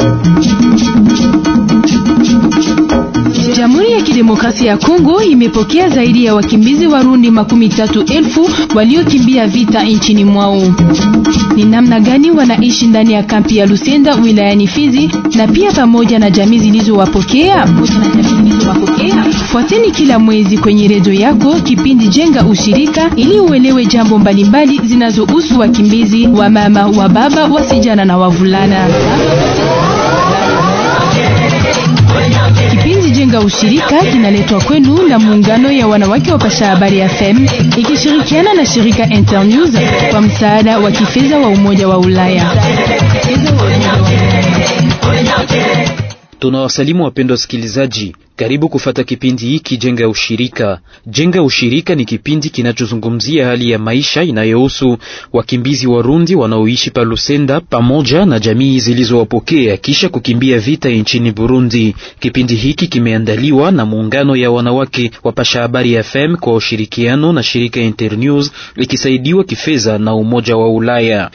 Jamhuri ya Kidemokrasia ya Kongo imepokea zaidi ya wakimbizi Warundi makumi tatu elfu waliokimbia vita nchini mwao. Ni namna gani wanaishi ndani ya kampi ya Lusenda wilayani Fizi na pia pamoja na jamii zilizowapokea? Fuateni kila mwezi kwenye redio yako kipindi Jenga Ushirika ili uelewe jambo mbalimbali zinazohusu wakimbizi wa mama, wa baba, wasijana na wavulana. Kipindi Jenga Ushirika kinaletwa kwenu na muungano ya wanawake wa Pasha Habari FM ikishirikiana na shirika Internews kwa msaada wa kifedha wa Umoja wa Ulaya. Tunawasalimu wapendwa wasikilizaji, karibu kufata kipindi hiki Jenga Ushirika. Jenga Ushirika ni kipindi kinachozungumzia hali ya maisha inayohusu wakimbizi Warundi wanaoishi pa Lusenda pamoja na jamii zilizowapokea kisha kukimbia vita nchini Burundi. Kipindi hiki kimeandaliwa na muungano ya wanawake wa Pasha Habari FM kwa ushirikiano na shirika Internews ikisaidiwa kifedha na Umoja wa Ulaya.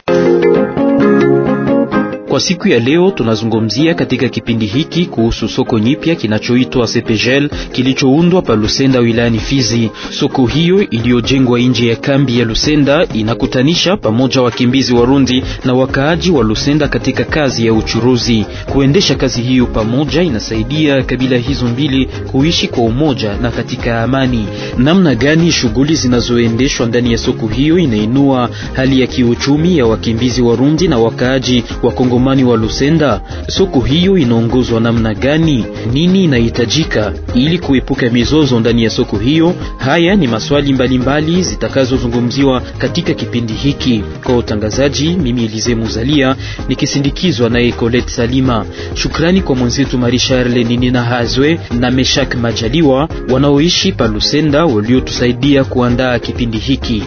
Kwa siku ya leo tunazungumzia katika kipindi hiki kuhusu soko nyipya kinachoitwa Sepegel kilichoundwa pa Lusenda wilayani Fizi. Soko hiyo iliyojengwa nje ya kambi ya Lusenda inakutanisha pamoja wakimbizi Warundi na wakaaji wa Lusenda katika kazi ya uchuruzi. Kuendesha kazi hiyo pamoja inasaidia kabila hizo mbili kuishi kwa umoja na katika amani. Namna gani shughuli zinazoendeshwa ndani ya soko hiyo inainua hali ya kiuchumi ya wakimbizi Warundi na wakaaji wa Kongo mani wa Lusenda. Soko hiyo inaongozwa namna gani? Nini inahitajika ili kuepuka mizozo ndani ya soko hiyo? Haya ni maswali mbalimbali zitakazozungumziwa katika kipindi hiki. Kwa utangazaji, mimi Elize Muzalia nikisindikizwa naye Colette Salima. Shukrani kwa mwenzetu Marie Charle Ninina Hazwe na Meshak Majaliwa wanaoishi pa Lusenda waliotusaidia kuandaa kipindi hiki.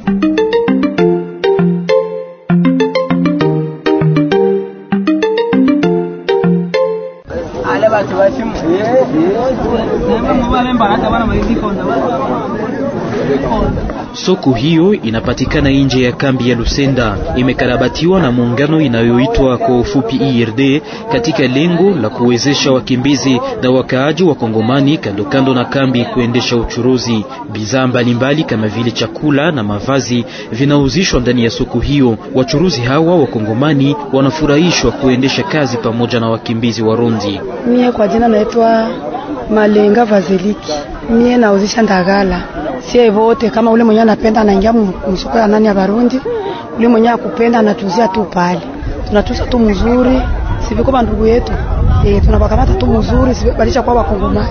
Soko hiyo inapatikana nje ya kambi ya Lusenda, imekarabatiwa na muungano inayoitwa kwa ufupi IRD katika lengo la kuwezesha wakimbizi na wakaaji wa Kongomani kando kando na kambi kuendesha uchuruzi. Bidhaa mbalimbali kama vile chakula na mavazi vinauzishwa ndani ya soko hiyo. Wachuruzi hawa wa Kongomani wanafurahishwa kuendesha kazi pamoja na wakimbizi Warundi. Mie kwa jina naitwa Malenga Vaziliki, mie nauzisha ndagala sie vote kama ule mwenye anapenda anaingia msoko ya nani ya Barundi, ule mwenye akupenda anatuzia tu pale, tunatuza tu mzuri, siviko bandugu yetu e, tunabakamata tu mzuri, sibalisha kwa wakongomani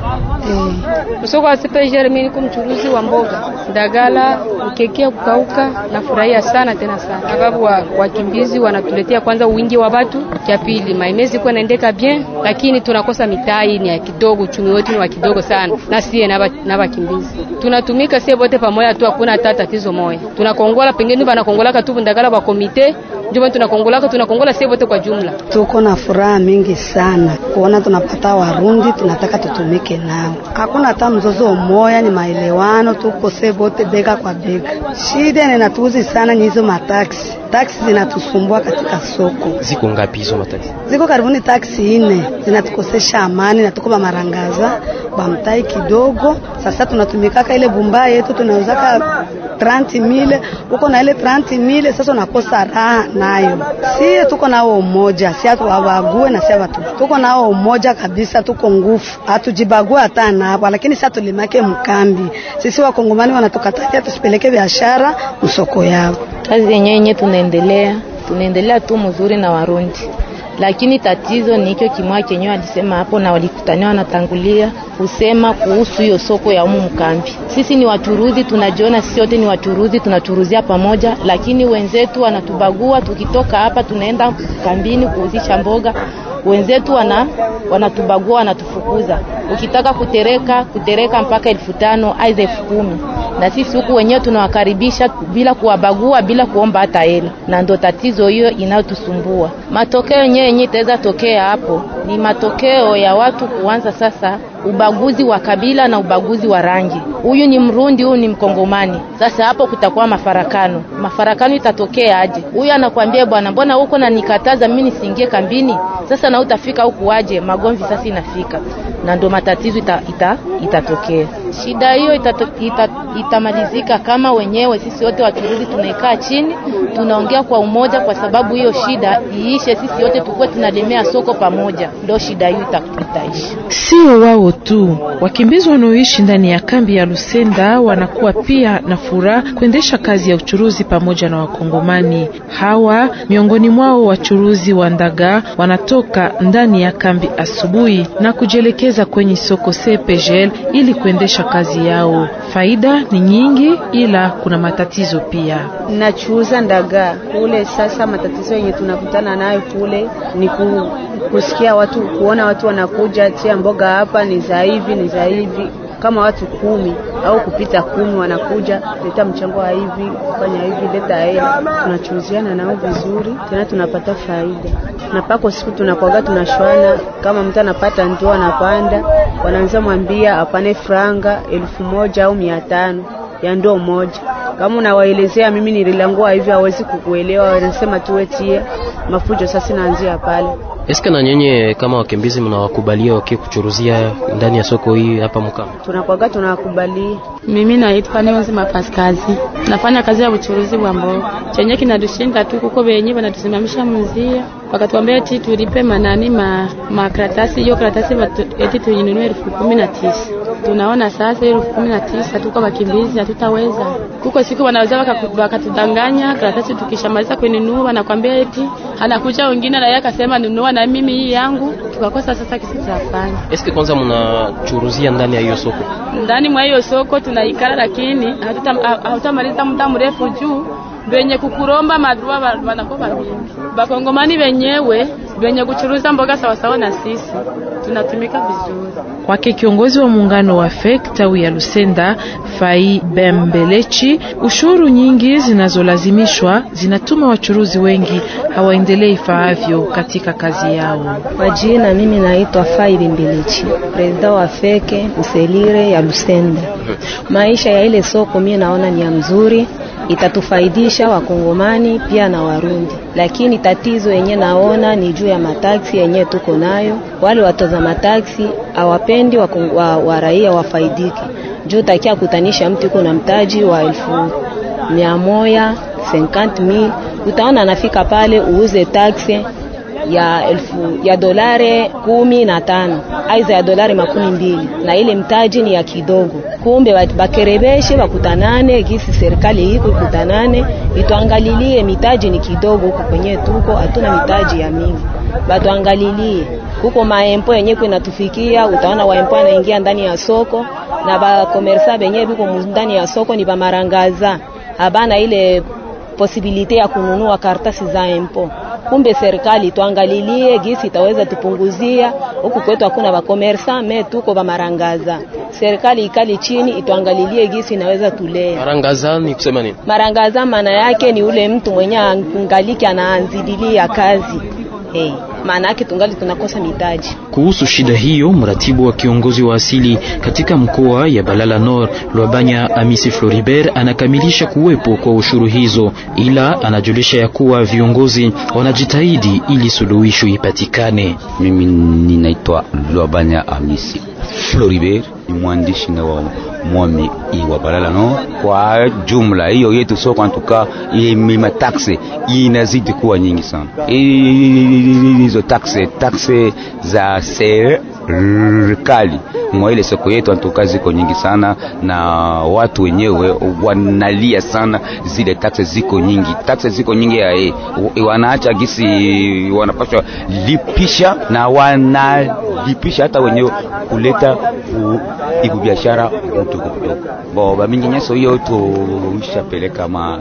e. Msoko wa Sepegel, mimi niko mchuruzi wa mboga ndagala, ukekea kukauka, nafurahia sana tena sana, sababu wakimbizi wa wanatuletea kwanza wingi wa watu, cha pili maimezi kwa naendeka bien, lakini tunakosa mitai ni ya kidogo, uchumi wetu ni wa kidogo sana, na sie na wakimbizi tunatumika sie wote pamoja tu, hakuna hata tatizo moja. Tunakongola pengine banakongola tu ndagala wa komite ndio tunakongolaka tunakongola sie wote kwa jumla. Tuko na furaha mingi sana kuona tunapata Warundi, tunataka tutumike nao, hakuna hata mzozo moya, ni maelewano, tuko sie wote bega kwa bega. Shida inatuuzi sana ni hizo mataksi taksi zinatusumbua katika soko. Ziko ngapi hizo mataksi? Ziko karibuni taksi ine, zinatukosesha amani na tuko ba marangaza bamtai kidogo. Sasa tunatumikaka ile bumba yetu tunauzaka 30 mile uko na ile 30 mile, sasa unakosa raha nayo. Sie tuko nao umoja, si hatuwabague na si watu, tuko nao umoja kabisa, tuko nguvu, hatujibague hata napo, lakini sasa tulimake mkambi. Sisi wakongomani wanatukatalia tusipeleke biashara msoko yao. Kazi yenyewe yenyewe tunaendelea tunaendelea tu mzuri na Warundi, lakini tatizo ni hicho kimwa chenyewe alisema hapo, na walikutania wanatangulia kusema kuhusu hiyo soko ya umu mkambi. Sisi ni wachuruzi, tunajiona sisi wote ni wachuruzi, tunachuruzia pamoja, lakini wenzetu wanatubagua. Tukitoka hapa tunaenda kambini kuuzisha mboga wenzetu wana wanatubagua wanatufukuza. Ukitaka kutereka kutereka mpaka elfu tano aidha elfu kumi na sisi huku wenyewe tunawakaribisha bila kuwabagua bila kuomba hata hela, na ndo tatizo hiyo inayotusumbua. Matokeo yenyewe yenyewe itaweza tokea hapo ni matokeo ya watu kuanza sasa ubaguzi wa kabila na ubaguzi wa rangi. huyu ni Mrundi, huyu ni Mkongomani. Sasa hapo kutakuwa mafarakano. Mafarakano itatokea aje? Huyu anakwambia bwana, mbona huko na nikataza mimi nisiingie kambini? Sasa na utafika huku aje? Magomvi sasa inafika na ndo matatizo ita, ita, itatokea. Shida hiyo itato, ita, itamalizika kama wenyewe sisi wote wachuruzi tunaikaa chini tunaongea kwa umoja, kwa sababu hiyo shida iishe, sisi wote tukuwe tunalemea soko pamoja, ndo shida hiyo ita, itaishi. Sio wao tu, wakimbizi wanaoishi ndani ya kambi ya Lusenda wanakuwa pia na furaha kuendesha kazi ya uchuruzi pamoja na Wakongomani hawa. Miongoni mwao wachuruzi wa ndaga wanatoka ndani ya kambi asubuhi na kujielekeza kwenye soko CPGL ili kuendesha kazi yao. Faida ni nyingi, ila kuna matatizo pia. Nachuuza ndaga kule. Sasa matatizo yenye tunakutana nayo kule ni ku, kusikia watu, kuona watu wanakuja tia mboga hapa ni za hivi ni za hivi kama watu kumi au kupita kumi wanakuja, leta mchango wa hivi, fanya hivi, leta hela. Tunachuuziana nao vizuri, tena tunapata faida, na pako siku tunakwaga tunashwana. Kama mtu anapata ndoo anapanda, wanaanza mwambia apane franga elfu moja au mia tano ya ndoo moja. Kama unawaelezea mimi nililangua hivi, hawezi kukuelewa, wanasema tuwetie mafujo. Sasa naanzia pale. Eske na nyenye kama wakimbizi mnawakubalia wakie kuchuruzia ndani ya soko hii hapa Mukama? Tunakwaga tunawakubalia. Mimi naitwa Neonzi Mapaskazi, nafanya kazi ya uchuruzi wa mboga. Chenye kinadushinda tu kuko benye banatusimamisha mzia, wakatuambia eti tulipe manani ma makaratasi, hiyo karatasi eti tuinunue elfu kumi na tisa. Tunaona sasa elfu kumi na tisa tuko wakimbizi, hatutaweza. Kuko siku wanaweza wakatudanganya karatasi, tukishamaliza kuinunua wanakwambia eti anakuja wengine na yeye akasema nunua na mimi hii yangu, tukakosa sasa kisi tutafanya. Eske kwanza mnachuruzia ndani ya hiyo soko? Ndani mwa hiyo soko tunaikala, lakini hatutamaliza muda mrefu juu benye kukuromba madrua wanakuwa wengi. Bakongomani wenyewe benye kuchuruza mboga sawasawa na sisi tunatumika vizuri. Kwake kiongozi wa muungano wa FEC tawi ya Lusenda, Fai Bembelechi, ushuru nyingi zinazolazimishwa zinatuma wachuruzi wengi hawaendelei faavyo katika kazi yao. Kwa jina mimi naitwa Fai Bembelechi, presida wa FEC Mselire ya Lusenda. Maisha ya ile soko mimi naona ni ya mzuri itatufaidisha Wakongomani pia na Warundi, lakini tatizo yenye naona ni juu ya mataksi yenye tuko nayo. Wale watoza mataksi hawapendi wa, wa, wa raia wafaidike, juu takia kutanisha mtu yuko na mtaji wa elfu mia moja mil utaona anafika pale uuze taksi ya elfu ya dolari kumi na tano aiza ya dolari makumi mbili na ile mtaji ni ya kidogo. Kumbe bakerebeshe bakutanane, gisi serikali iko ikutanane, ituangalilie mitaji ni kidogo huko kwenye tuko, hatuna mitaji ya mingi, batuangalilie huko maempo yenye kunatufikia. Utaona waempo anaingia ndani ya soko na bakomersa benye biko ndani ya soko ni bamarangaza, habana ile posibilite ya kununua karatasi za empo kumbe serikali tuangalilie gisi itaweza tupunguzia huku kwetu, hakuna bakomersa me tuko bamarangaza. Serikali ikali chini ituangalilie gisi inaweza tulea. Marangaza ni kusema nini? Marangaza maana yake ni ule mtu mwenye angaliki anaanzidilia kazi hey. Maana yake tungali tunakosa mitaji. Kuhusu shida hiyo, mratibu wa kiongozi wa asili katika mkoa ya Balala Nord Lwabanya Amisi Floribert anakamilisha kuwepo kwa ushuru hizo, ila anajulisha ya kuwa viongozi wanajitahidi ili suluhisho ipatikane. Mimi ninaitwa Lwabanya Amisi Floribert, ni mwandishi na wa mwami wa Balala Nord. Kwa jumla hiyo yetu soko antuka mataxe inazidi kuwa nyingi sana hizo taxe taxe za serikali mwa ile soko yetu antuka ziko nyingi sana, na watu wenyewe wanalia sana, zile taxe ziko nyingi, taxe ziko nyingi ya e, wanaacha gisi wanapashwa lipisha na wanalipisha hata wenyewe kuleta ibu biashara mdogo mdogo. Bo bamingi nyeso hiyo tuishapeleka ma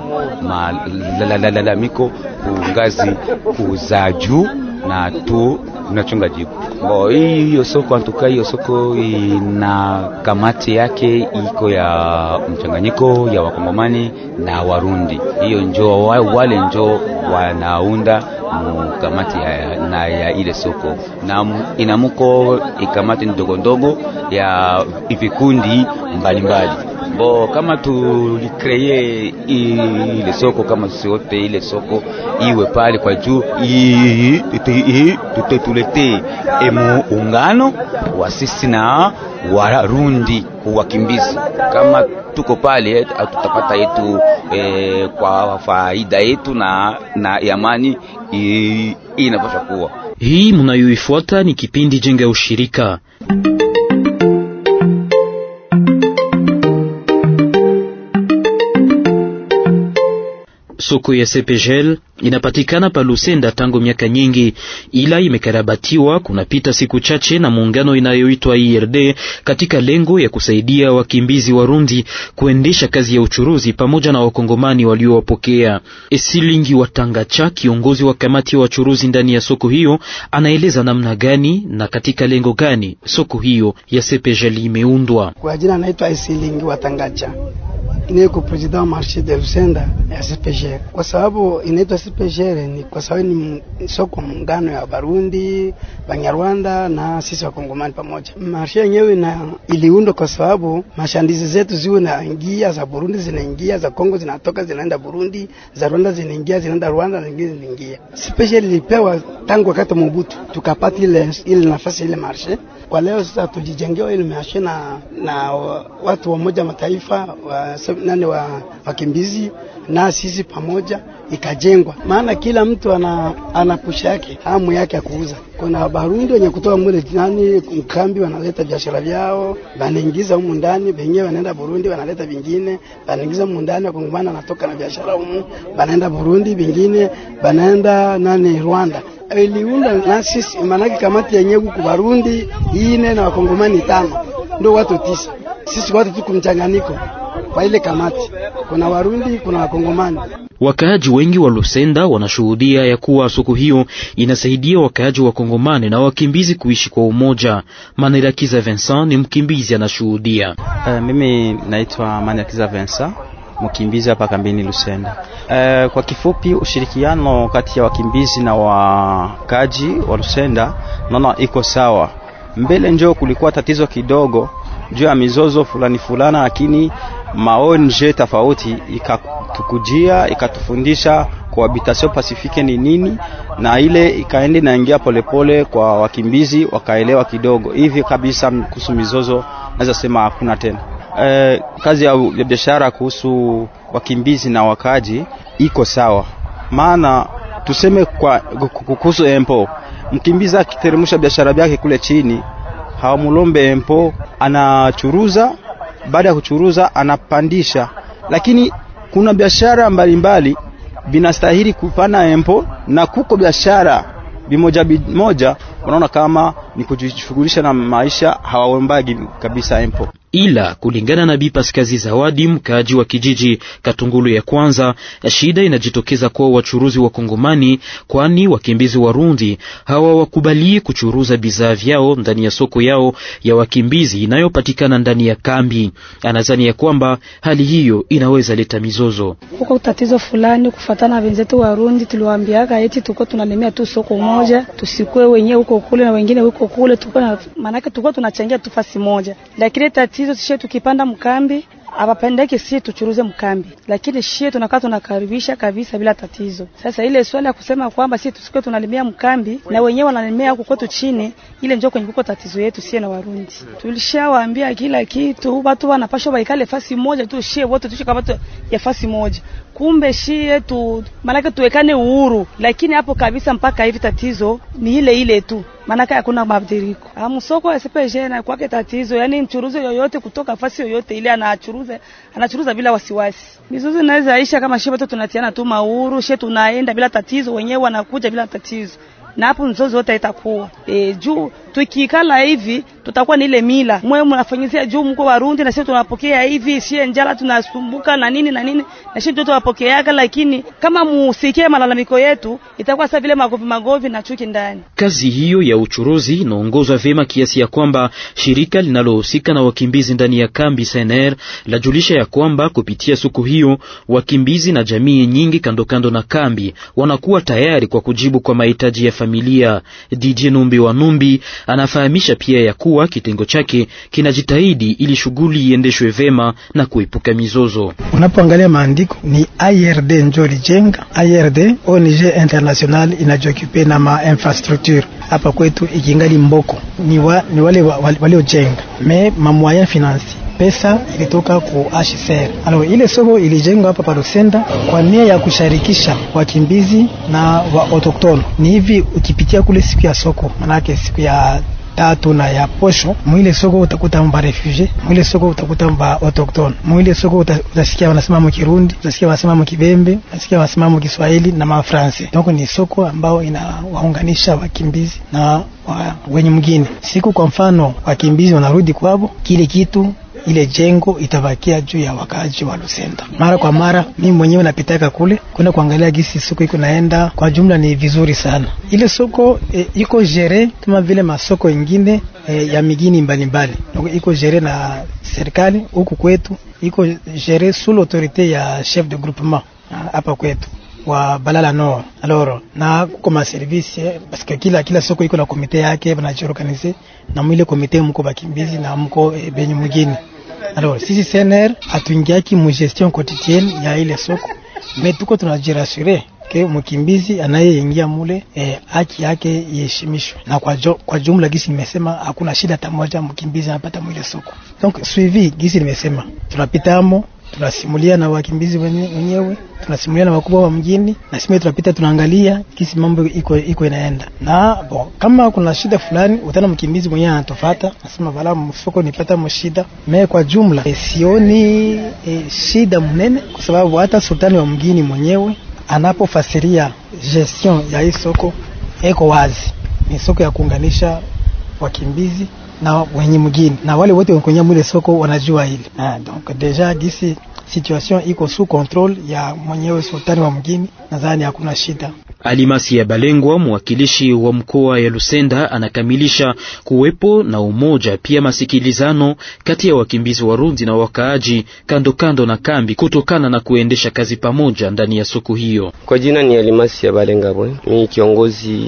malalamiko ku ngazi za juu na tu tunachunga jibu. Bo hiyo soko antuka, hiyo soko ina kamati yake iko ya mchanganyiko ya wakongomani na Warundi. Hiyo njo wale njo wanaunda kamati ya, na ya ile soko na inamuko ikamati ndogo ndogo ya vikundi mbalimbali bo kama tulikreye ile soko kama sote ile soko iwe pale kwa juu tutetulete muungano wa sisi na Warundi wakimbizi. Kama tuko pale tutapata yetu e, kwa faida yetu na na amani inapaswa kuwa hii. Mnayoifuata ni kipindi Jenga Ushirika. Soko ya CPGL inapatikana pa Lusenda tangu miaka nyingi, ila imekarabatiwa kunapita siku chache na muungano inayoitwa IRD katika lengo ya kusaidia wakimbizi Warundi kuendesha kazi ya uchuruzi pamoja na wakongomani waliowapokea. Esilingi Watangacha, kiongozi wa kamati ya wachuruzi ndani ya soko hiyo, anaeleza namna gani na katika lengo gani soko hiyo ya CPGL imeundwa. Kwa jina anaitwa Esilingi Watangacha inayeko president wa marché de Lusenda ya CPGL. Kwa sababu inaitwa CPGL ni kwa sababu ni soko muungano ya Barundi, Banyarwanda na sisi wakongomani pamoja. Marché yenyewe na iliundwa kwa sababu mashandizi zetu ziwe na ingia za Burundi zinaingia, za Kongo zinatoka zinaenda Burundi, za Rwanda zinaingia zinaenda Rwanda na zingine zinaingia. CPGL ilipewa tangu wakati Mobutu, tukapata ile ile nafasi ile marché. Kwa leo sasa tujijengewa ile marché na na watu wa moja mataifa wa nani wa wakimbizi na sisi pamoja ikajengwa, maana kila mtu ana ana pusha yake hamu yake ya kuuza. Kuna Barundi wenye kutoka mule nani mkambi, wanaleta biashara vyao wanaingiza humu ndani, wenyewe wanaenda Burundi, wanaleta vingine wanaingiza humu ndani, wakongomani wanatoka na biashara humu, wanaenda Burundi, vingine wanaenda nani Rwanda iliunda na sisi, maanake kamati yenyewe huku Barundi ine na wakongomani tano, ndio watu tisa. Sisi watu tuko mchanganyiko kwa ile kamati, kuna Warundi, kuna Wakongomani. Wakaaji wengi wa Lusenda wanashuhudia ya kuwa soko hiyo inasaidia wakaaji wa Kongomani na wakimbizi kuishi kwa umoja. Manirakiza Vincent ni mkimbizi anashuhudia. Uh, mimi naitwa Manirakiza Vincent mkimbizi hapa kambini Lusenda. Uh, kwa kifupi ushirikiano kati ya wakimbizi na wakaaji wa Lusenda naona iko sawa. Mbele njoo kulikuwa tatizo kidogo juu ya mizozo fulani fulana, lakini maonje tofauti ikatukujia ikatufundisha cohabitation pacifique ni nini, na ile ikaenda naingia polepole kwa wakimbizi wakaelewa kidogo hivi kabisa. Kuhusu mizozo naweza sema hakuna tena. E, kazi ya biashara kuhusu wakimbizi na wakaji iko sawa, maana tuseme kwa kuhusu empo, mkimbizi akiteremsha biashara yake kule chini hawamulombe empo, anachuruza. Baada ya kuchuruza anapandisha, lakini kuna biashara mbalimbali vinastahili kupana empo, na kuko biashara bimoja bimoja unaona kama ni kujishughulisha na maisha, hawaombagi kabisa empo ila kulingana na Bi Paskazi Zawadi, mkaaji wa kijiji Katungulu ya kwanza, shida inajitokeza kwa wachuruzi wa Kongomani, kwani wakimbizi Warundi hawawakubalie kuchuruza bidhaa vyao ndani ya soko yao ya wakimbizi inayopatikana ndani ya kambi. Anadhani ya kwamba hali hiyo inaweza leta mizozo. Huko tatizo fulani kufatana na wenzetu Warundi, tuliwaambiaka eti tuko tunalemea tu soko moja, tusikue wenyewe huko kule na wengine huko kule, tuko na maana tuko tunachangia tu fasi moja, lakini tatizo sisi tukipanda mkambi abapendeke sie tuchuruze mkambi, lakini shie tunakaa tunakaribisha kabisa bila tatizo. Sasa ile swali ya kusema kwamba sie tusikuwe tunalimia mkambi na wenyewe wanalimia huko kwetu chini, ile njoo kwenye kuko tatizo yetu sie na Warundi. Tulishawaambia kila kitu, watu wanapashwa waikale fasi moja tu, shie wote tuishi kama ya fasi moja kumbe shie tu maanake tuwekane uhuru, lakini hapo kabisa mpaka hivi tatizo ni ile ile tu, maanake hakuna mabadiliko. Msoko ya CPG na kwake tatizo, yani mchuruzi yoyote kutoka fasi yoyote ile anachuruza anachuruza bila wasiwasi. Mizuzu inaweza isha kama shie wote tunatiana tu mauru, shie tunaenda bila tatizo, wenyewe wanakuja bila tatizo na hapo mzozo wote itakuwa e, juu tukikala hivi tutakuwa ni ile mila mwe mnafanyizia juu mko Warundi na sisi tunapokea hivi, sie njala tunasumbuka na nini na nini, na sisi ndio tunapokeaga, lakini kama musikie malalamiko yetu itakuwa sasa vile magovi magovi na chuki ndani. Kazi hiyo ya uchuruzi inaongozwa vyema kiasi ya kwamba shirika linalohusika na wakimbizi ndani ya kambi SNR lajulisha ya kwamba kupitia soko hiyo wakimbizi na jamii nyingi kando kando na kambi wanakuwa tayari kwa kujibu kwa mahitaji ya familia. DJ Numbi wa Numbi anafahamisha pia ya kuwa kuwa kitengo chake kinajitahidi ili shughuli iendeshwe vema na kuepuka mizozo. Unapoangalia maandiko ni IRD njo lijenga. IRD ONG international inajiokupe na ma infrastructure hapa kwetu ikingali mboko ni, wa, ni wale waliojenga wa, me mamoyen financier pesa ilitoka ku HCR. Alors ile soko ilijengwa hapa pa Lusenda kwa nia ya kusharikisha wakimbizi na wa autochtone. Ni hivi ukipitia kule siku ya soko, manake siku ya tatu na ya posho, mwile soko utakuta mba refugee, mwile soko utakuta mba autochtone, mwile soko uta, utasikia wanasema mu Kirundi, utasikia wanasema mu Kibembe, utasikia wanasema mu Kiswahili na mafranse. Donc ni soko ambao inawaunganisha wakimbizi na wa, wenye mgini. Siku kwa mfano wakimbizi wanarudi kwabo, kile kitu ile jengo itabakia juu ya wakaaji wa Lusenda. Mara kwa mara mimi mwenyewe napitaka kule kwenda kuangalia gisi soko iko naenda. Kwa jumla ni vizuri sana ile soko e, iko jere kama vile masoko ingine e, ya migini mbalimbali mbali. Iko jere na serikali huku kwetu, iko jere sous l'autorité ya chef de groupement hapa kwetu wa Balala Nord. Alors na kuko ma service parce que kila kila soko iko na komite yake banajiorganize na mwile komite mko bakimbizi na mko e, benye mwingine Alors sisi CNR hatuingiaki mu gestion quotidienne ya ile soko, mais tuko tunajirasure ke mkimbizi anayeingia mule eh, haki yake iheshimishwe, na kwa, jo, kwa jumla gisi nimesema hakuna shida hata moja mkimbizi anapata mwile soko. Donc suivi gisi nimesema tunapitamo tunasimulia na wakimbizi wenyewe, tunasimulia na wakubwa wa mjini, na sisi tunapita tunaangalia kisi mambo iko iko inaenda. Na bon, kama kuna shida fulani utana mkimbizi mwenyewe anatofata, nasema bala msoko nipata mshida. Me kwa jumla e, sioni e, shida mnene, kwa sababu hata sultani wa mjini mwenyewe anapofasiria gestion ya hii soko eko wazi, ni soko ya kuunganisha wakimbizi na wenye mgini na wale wote wenye mwile soko wanajua hili. Ah, donc deja gisi situation iko sous control ya mwenyewe sultani wa mgini, nadhani hakuna shida. Alimasi ya Balengwa, mwakilishi wa mkoa ya Lusenda, anakamilisha kuwepo na umoja pia masikilizano kati ya wakimbizi Warundi na wakaaji kando kando na kambi kutokana na kuendesha kazi pamoja ndani ya soko hiyo. Kwa jina ni Alimasi ya Balenga bwe, mimi kiongozi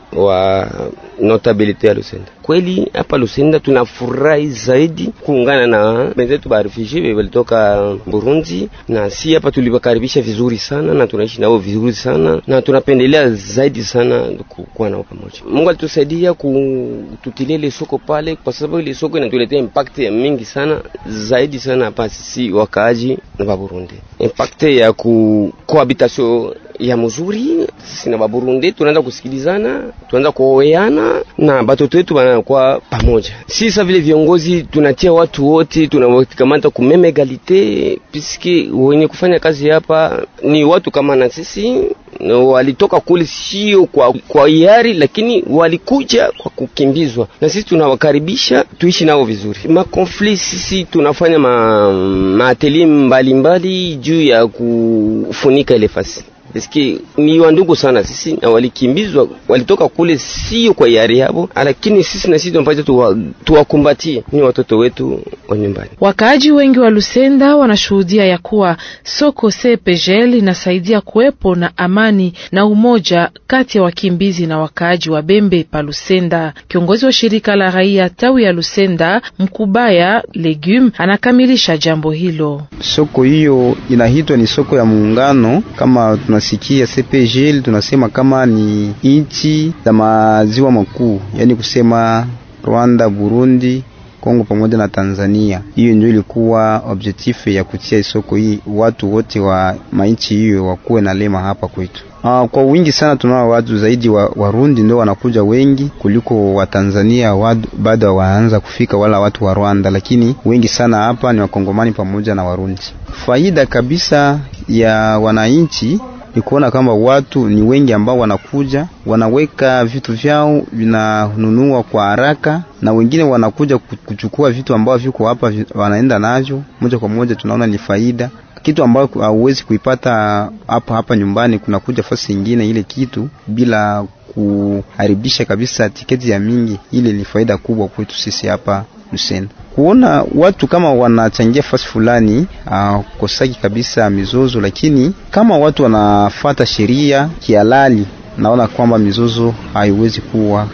wa notabilite ya Lusenda. Kweli hapa Lusenda tunafurahi zaidi kuungana na wenzetu ba refugee walitoka Burundi, na si hapa tuliwakaribisha vizuri sana na tunaishi nao vizuri sana na tunapendelea zaidi sana kuwa nao pamoja. Mungu alitusaidia kututilia ile soko pale, kwa sababu ile soko inatuletea impact ya mingi sana zaidi sana hapa sisi wakaaji wa Burundi, impact ya ku cohabitation ya mzuri sisi na Baburundi tunaanza kusikilizana, tunaanza kuoeana na batoto wetu wanakuwa pamoja. Sisi vile viongozi tunatia watu wote tunawakamata kumeme egalite, piske wenye kufanya kazi hapa ni watu kama na sisi walitoka kule sio kwa, kwa hiari, lakini walikuja kwa kukimbizwa, na sisi tunawakaribisha tuishi nao vizuri. Makonfli sisi tunafanya ma, maateli mbalimbali juu ya kufunika ile fasi Eski ni wandugu sana sisi, na walikimbizwa walitoka kule sio kwa hiari yao, lakini sisi na sisi tunapaswa tuwakumbatie, tuwa ni watoto wetu wa nyumbani. Wakaaji wengi wa Lusenda wanashuhudia ya kuwa soko CPGL inasaidia kuwepo na amani na umoja kati ya wakimbizi na wakaaji wa Bembe pa Lusenda. Kiongozi wa shirika la raia tawi ya Lusenda Mkubaya Legume anakamilisha jambo hilo. Soko hiyo inaitwa ni soko ya muungano kama tunasikia CPGL tunasema kama ni nchi za maziwa makuu, yaani kusema Rwanda, Burundi, Kongo pamoja na Tanzania. Hiyo ndio ilikuwa objectif ya kutia soko hii, watu wote wa mainchi hiyo wakuwe na lema hapa kwetu. Uh, kwa wingi sana tunao watu zaidi wa Warundi ndio wanakuja wengi kuliko wa Tanzania bado waanza kufika wala watu wa Rwanda, lakini wengi sana hapa ni wakongomani pamoja na Warundi. Faida kabisa ya wananchi ni kuona kama watu ni wengi ambao wanakuja wanaweka vitu vyao vinanunua kwa haraka, na wengine wanakuja kuchukua vitu ambao viko hapa wanaenda navyo moja kwa moja. Tunaona ni faida, kitu ambayo hauwezi kuipata hapa hapa nyumbani, kunakuja fasi nyingine ile kitu bila kuharibisha kabisa tiketi ya mingi. Ile ni faida kubwa kwetu sisi hapa Lusenda kuona watu kama wanachangia fasi fulani kosaki kabisa mizozo, lakini kama watu wanafata sheria kihalali, naona kwamba mizozo haiwezi kuwa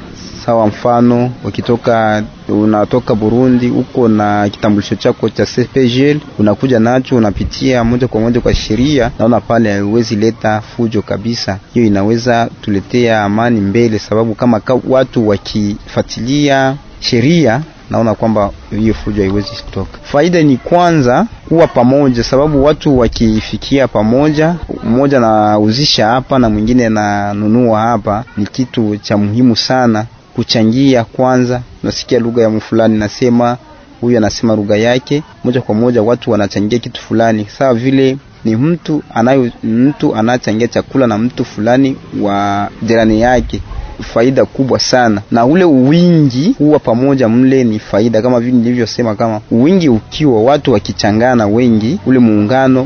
sawa mfano ukitoka unatoka Burundi uko na kitambulisho chako cha CPGL unakuja nacho unapitia moja kwa moja kwa sheria, naona pale haiwezi leta fujo kabisa. Hiyo inaweza tuletea amani mbele, sababu kama ka watu wakifuatilia sheria naona kwamba hiyo fujo haiwezi kutoka. Faida ni kwanza kuwa pamoja, sababu watu wakifikia pamoja, mmoja anauzisha hapa na mwingine ananunua hapa, ni kitu cha muhimu sana kuchangia. Kwanza unasikia lugha ya mfulani nasema, huyu anasema lugha yake, moja kwa moja watu wanachangia kitu fulani, sawa vile ni mtu anayo mtu anachangia chakula na mtu fulani wa jirani yake faida kubwa sana, na ule uwingi huwa pamoja mle ni faida, kama vile nilivyosema, kama uwingi ukiwa watu wakichangana wengi, ule muungano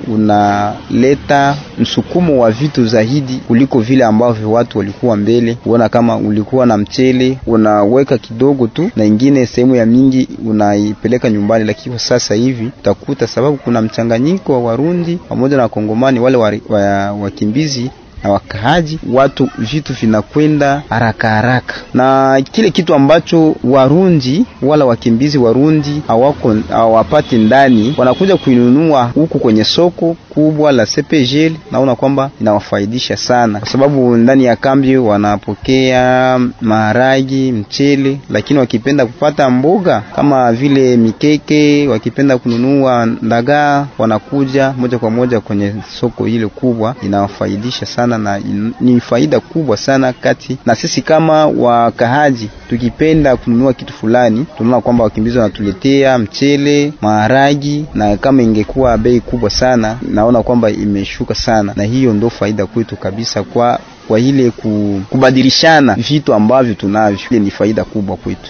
unaleta msukumo wa vitu zaidi kuliko vile ambavyo watu walikuwa mbele. Uona kama ulikuwa na mchele unaweka kidogo tu na ingine sehemu ya mingi unaipeleka nyumbani, lakini sasa hivi utakuta sababu kuna mchanganyiko wa Warundi pamoja na Wakongomani wale wakimbizi wa, wa na wakaaji, watu vitu vinakwenda haraka haraka, na kile kitu ambacho Warundi wala wakimbizi Warundi hawako hawapati ndani, wanakuja kuinunua huku kwenye soko kubwa la CPGL. Naona kwamba inawafaidisha sana, kwa sababu ndani ya kambi wanapokea maharagi, mchele, lakini wakipenda kupata mboga kama vile mikeke, wakipenda kununua ndagaa, wanakuja moja kwa moja kwenye soko ile kubwa, inawafaidisha sana na ni faida kubwa sana kati na sisi kama wakahaji, tukipenda kununua kitu fulani, tunaona kwamba wakimbizi wanatuletea mchele, maharagi, na kama ingekuwa bei kubwa sana, naona kwamba imeshuka sana, na hiyo ndo faida kwetu kabisa kwa kwa ile kubadilishana vitu ambavyo tunavyo, ile ni faida kubwa kwetu.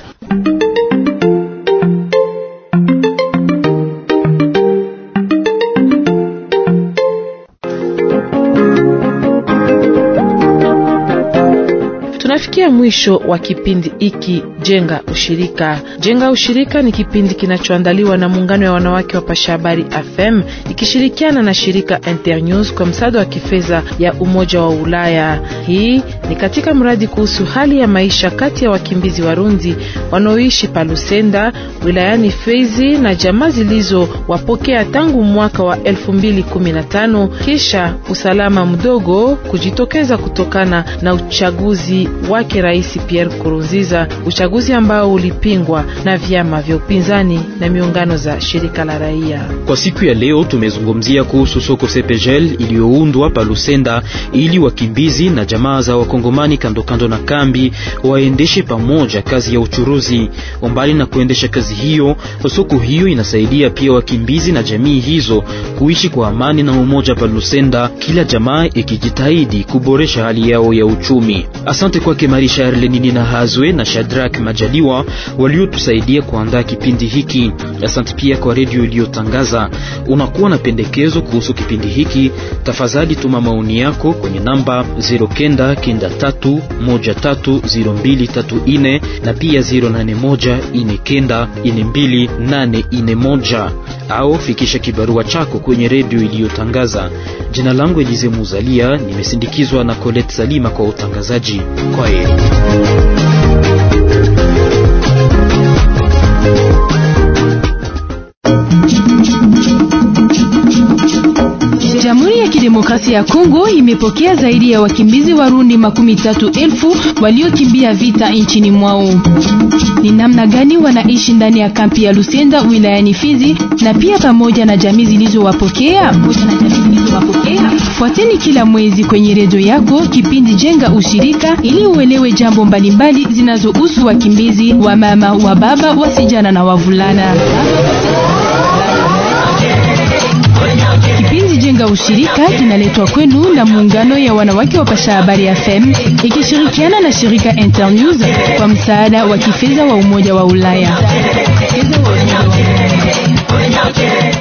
Tunafikia mwisho wa kipindi hiki Jenga Ushirika. Jenga Ushirika ni kipindi kinachoandaliwa na muungano ya wanawake wa Pasha Habari FM ikishirikiana na shirika Internews kwa msaada wa kifedha ya Umoja wa Ulaya. Hii ni katika mradi kuhusu hali ya maisha kati ya wakimbizi Warundi wanaoishi Palusenda wilayani Fezi na jamaa zilizowapokea tangu mwaka wa 2015 kisha usalama mdogo kujitokeza kutokana na uchaguzi wake Rais Pierre Nkurunziza, uchaguzi ambao ulipingwa na vyama vya upinzani na miungano za shirika la raia. Kwa siku ya leo tumezungumzia kuhusu soko Sepegel iliyoundwa pa Lusenda ili wakimbizi na jamaa za wakongomani kando kando na kambi waendeshe pamoja kazi ya uchuruzi. Umbali na kuendesha kazi hiyo, soko hiyo inasaidia pia wakimbizi na jamii hizo kuishi kwa amani na umoja pa Lusenda, kila jamaa ikijitahidi kuboresha hali yao ya uchumi. Asante kwake Marisha Arlenini na Hazwe na Shadrak Majaliwa waliotusaidia kuandaa kipindi hiki. Asante pia kwa redio iliyotangaza. Unakuwa na pendekezo kuhusu kipindi hiki, tafadhali tuma maoni yako kwenye namba 0993130234 na pia 0814942841 au fikisha kibarua chako kwenye redio iliyotangaza. Jina langu Elize Muzalia, nimesindikizwa na Colette Salima kwa utangazaji. Kwa heri. Jamhuri ya Kidemokrasia ya Kongo imepokea zaidi ya wakimbizi Warundi makumi tatu elfu waliokimbia vita nchini mwao. Ni namna gani wanaishi ndani ya kampi ya Lusenda wilayani Fizi na pia pamoja na jamii zilizowapokea? Fuateni kila mwezi kwenye redio yako kipindi Jenga Ushirika ili uelewe jambo mbalimbali zinazohusu wakimbizi wa mama, wa baba, wasijana na wavulana. Kipindi Jenga Ushirika kinaletwa kwenu na muungano ya wanawake wa Pasha Habari FM ikishirikiana na shirika Internews kwa msaada wa kifedha wa Umoja wa Ulaya.